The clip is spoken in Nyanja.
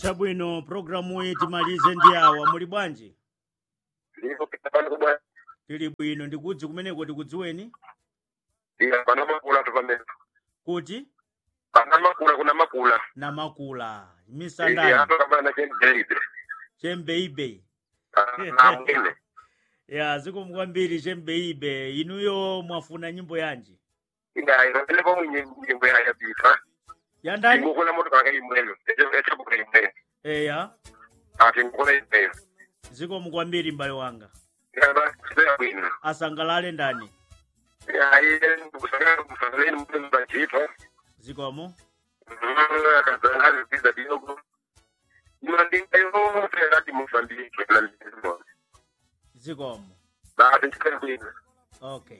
chabwino programu iyi timalize ndi awa muli bwanji ndipo pano kubwa tili bwino ndikudzi kumeneko tikudziweni ila pana makula tu pamene kuti pana makula kuna makula na makula ili misandani hapa kama na chembeibe chembeibe na mwine ya zikomo kwambiri chembeibe inuyo mwafuna nyimbo yanji ila ila ile kwa mwenye nyimbo ya yapita yandani ngukula moto kaka imwelo echo kwa imwelo eya ati ngukula imwelo zikomo kwambiri m'bale wanga ila ba sio bwino asangalale ndani ya ile kusanga kusanga ile mtu mbachito zikomo akazangaza pizza kidogo Nimandinga yote hadi Mozambique na Lisbon. zikomo Baada ya kwenda okay